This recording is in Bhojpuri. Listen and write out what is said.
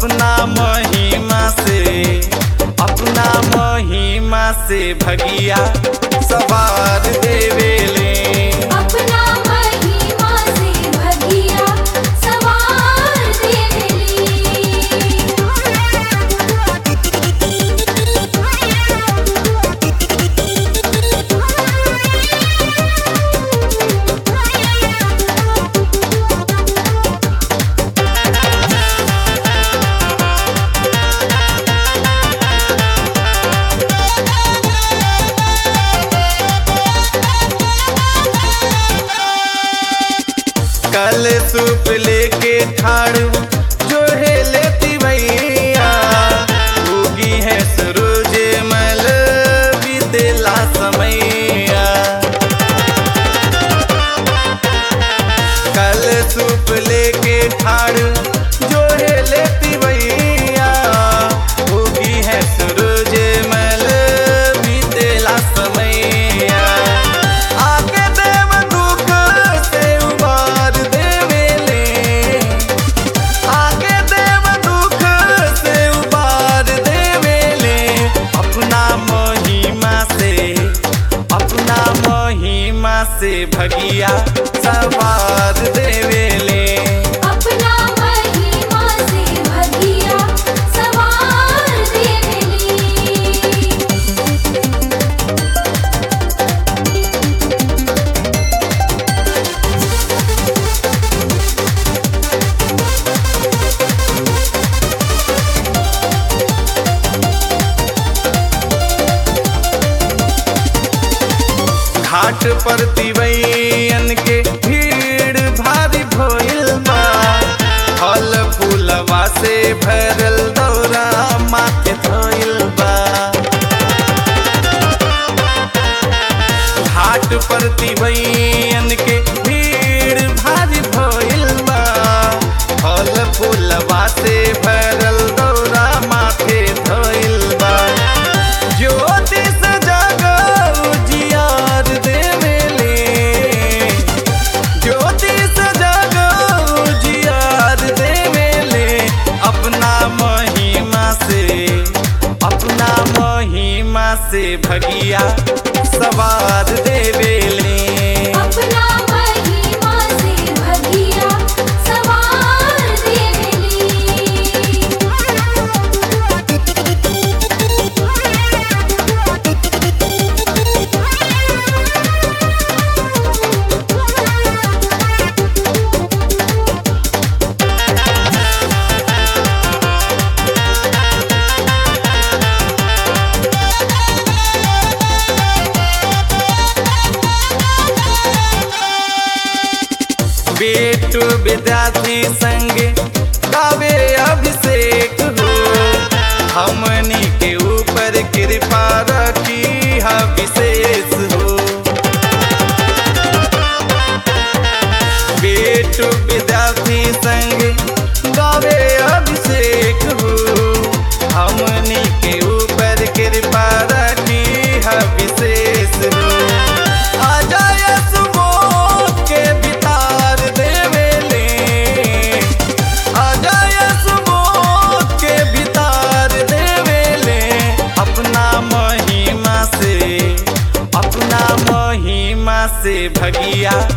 अपना महिमा से अपना महिमा से भगिया सवार देवेले अपना महिमा से भगिया सवार कल सूप लेके ठाड़ू जो है लेती भैया होगी है सरोज मल बीतेला समैया कल सूप लेके ठाड़ू जो है लेती भैया होगी है सरोज मल बीतेला समैया आके देव दुख से उबार देवेले आके देव दुख से उबार देवेले अपना महिमा से अपना महिमा से भगिया सवार देवेले अपना महिमा से भगिया सवार देवेली घाट पर तिवैयन के भीड़ भारी भइल बा फल फूलवा से भरल दौरा माथे धइल बा घाट पर तिवैयन के भीड़ भारी भइल बा फल फूलवा से भरल दौरा माथे धइल बा ज्योतिष जगह उजियार देवेले ज्योतिष जगह उजियार देवेले अपना महिमा से अपना महिमा से भगिया सवार देवेले अपना महिमा से भगिया सवार बेटू विद्यार्थी संग कावे अभिषेक हो हमनी के ऊपर कृपा रखी है विशेष हो बेटू विद्यार्थी संग गावे अभिषेक हो हमनी के ऊपर कृपा रखी है विशेष हो अजय सुबोध के बितार देवेले अजय सुबोध के बितार देवेले अपना महिमा से अपना महिमा से भगिया